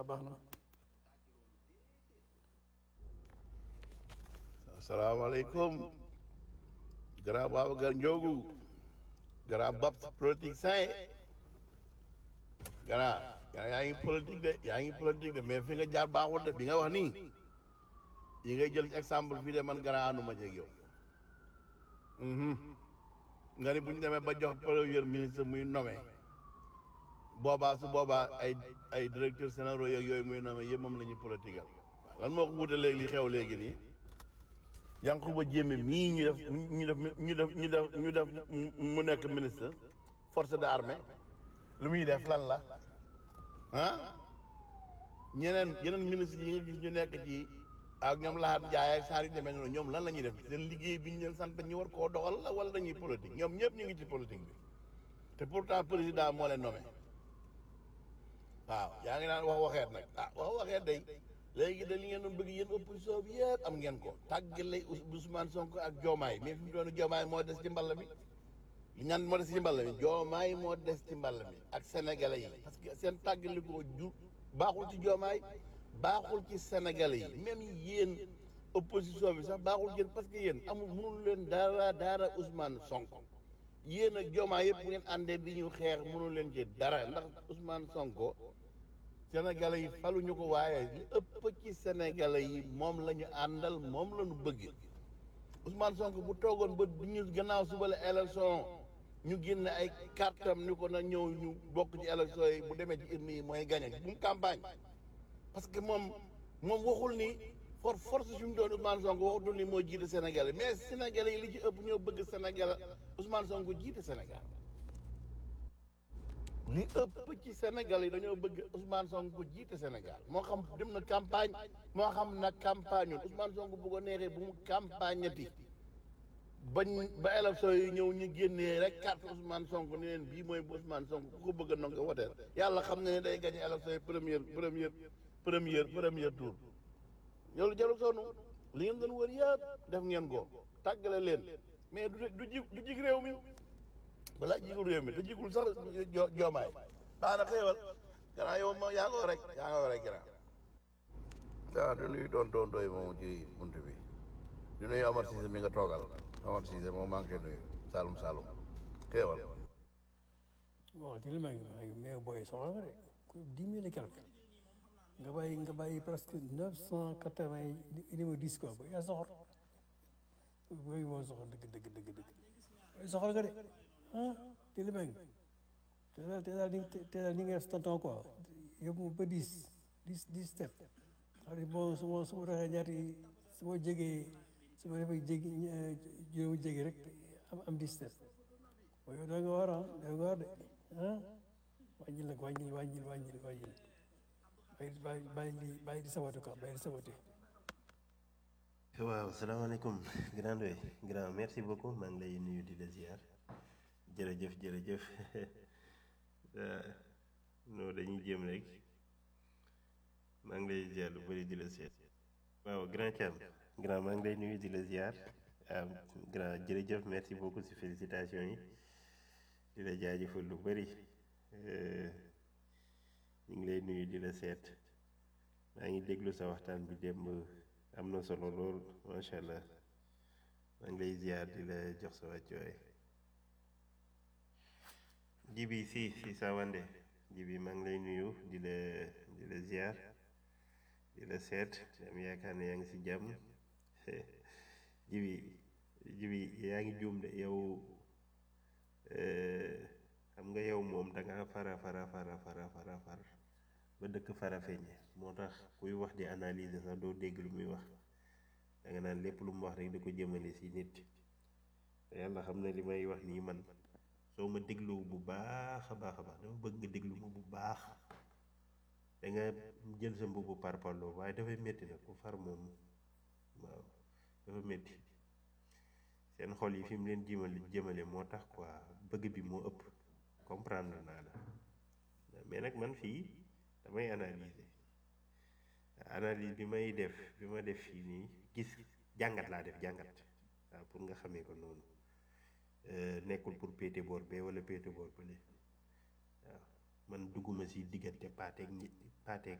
baax na asalaamaaleykum grand Babacar Ndiogu grand Babs politique sain grand grand yaa ngi politique de yaa ngi politique de mais fi nga jaar baaxul de bi nga wax nii yi ngay jël exemple fii de man grand ànduma ci ak yow mhm nga ni bu ñu demee ba jox premier ministre muy nommé boobaa su boobaa ay ay directeurs généraux yeeg yooyu muy nommé yëpp moom la ñuy politiqueal lan moo ko wuute léegi li xew léegi nii Yankuba Diémé mii ñu def ñu def ñu def ñu def ñu def mu nekk ministre force de armée lu muy def lan la ah ñeneen yeneen ministre yi nga gis ñu nekk ci ak ñoom laxaat jaay ak saar yu demee noonu ñoom lan la ñuy def seen liggéey bi ñu leen sant ñu war koo doxal la wala dañuy politique ñoom ñëpp ñu ngi ci politique bi te pourtant président moo leen nommé waaw yaa ngi naan wax waxeet nag ah wax waxeet day léegi da li ngeen doon bëgg yéen opposition bi yëpp am ngeen ko tàggale Ousmane Sonko ak Diomaye mais fi mu doon Diomaye moo des ci mball mi li ñaan moo des ci mball mi Diomaye moo des ci mball mi ak sénégalais yi parce que seen tàggali ko ju baaxul ci Diomaye baaxul ci sénégalais yi même yéen opposition bi sax baaxul yéen parce que yéen amul mënul leen dara dara Ousmane Sonko yéen ak Diomaye yëpp bu ngeen àndee di ñu xeex mënul leen ci dara ndax Ousmane Sonko sénégalais yi faluñu ko waaye li ëpp ci sénégalais yi moom la ñu àndal moom la ñu bëgg Ousmane Sonko bu toogoon ba ñu gannaaw suba la élection ñu génne ay kartam ni ko na ñëw ñu bokk ci élection yi bu demee ci urne yi mooy gagné bu mu campagne parce que moom moom waxul ni for force fi mu doon Ousmane Sonko waxutul ni moo jiite Sénégal mais sénégalais yi li ci ëpp ñoo bëgg Sénégal Ousmane Sonko jiite Sénégal li ëpp ci Sénégal yi dañoo bëgg Ousmane Sonko jiite Sénégal moo xam dem na campagne moo xam na campagne woon Ousmane Sonko bu ko neexee bu mu campagne ati bañ ba élection yi ñëw ñu génnee rek carte Ousmane Sonko ni leen bii mooy bu Ousmane Sonko ku ko bëgg a nanga ko woteel yàlla xam na ne day gagné élection yi première première première première tour loolu jarul sonn li ngeen doon wër yëpp def ngeen ko tàggale leen mais du du ji du jig réew mi balaa jigul réew mi te jigul sax jo joomaay baax na xéewal gannaaw yow ma yaa ngoo rek yaa ngoo rek gannaaw waaw du nuyu doon doon doy moom ci bunt bi du nuyu Amar Cissé mi nga toogal Amar Cissé moom maa ngi koy nuyu Saloum Saloum xéewal bon di li ma ngi mais booy soxla nga de ku dix mille et quelque nga bàyyi nga bàyyi presque neuf cent quatre vingt numéro dix quoi ba yaa soxor booy moo soxor dëgg dëgg dëgg dëgg booy soxor nga de ah di li ma ngi te daal te daal te daal ni nga def tonton quoi yóbbu ba dix dix dix step xam ne bon su ma su ma doxee ñaati su ma jegee su ma defee jégi juróomi jégi rek am am dix step waaye yow da nga war ah da nga war de ah wàññil nag wàññil wàññil wàññil wàññil bàyyi bàyyi bàyyi di bàyyi di saboté quoi bàyyi di saboté waaw salaamaaleykum grand doy grand merci beaucoup maa ngi lay nuyu di la ziar jërëjëf jërëjëf non dañuy jéem rek maa ngi lay ziar lu bëri di la seet waaw grand Thiam grand maa ngi lay nuyu di la ziar grand jërëjëf merci beaucoup si félicitations yi di la jaajëfal lu bëri ñu ngi lay nuyu di la seet maa ngi déglu sa waxtaan bi démb am na solo lool macha allah maa ngi lay ziar di la jox sa wàccuwaay jibi si si sa wande jibi maa ngi lay nuyu di la di la ziar di la seet am yaakaar ne yaa ngi si jàmm jibi jibi yaa ngi juum de yow xam nga yow moom da nga fara fara fara fara fara far ba dëkk fara feeñe moo tax kuy wax di analyser sax doo dégg lu muy wax da nga naan lépp lu mu wax rek da ko jëmale si nit te yàlla xam na li may wax nii man soo ma déglu bu baax a baax a baax dama bëgg nga déglu ma bu baax da nga jël sa mbubu par parloo waaye dafay métti nag ku far moom waaw dafa métti seen xol yi fi mu leen jëmale jëmale moo tax quoi bëgg bi moo ëpp comprendre naa la mais nag man fii damay analyser analyse bi may def bi ma def fii nii gis jàngat laa def jàngat waaw pour nga xamee ko noonu nekkul pour péete boor bee wala péete boor bële waaw man dugguma si diggante paateeg ñi paateeg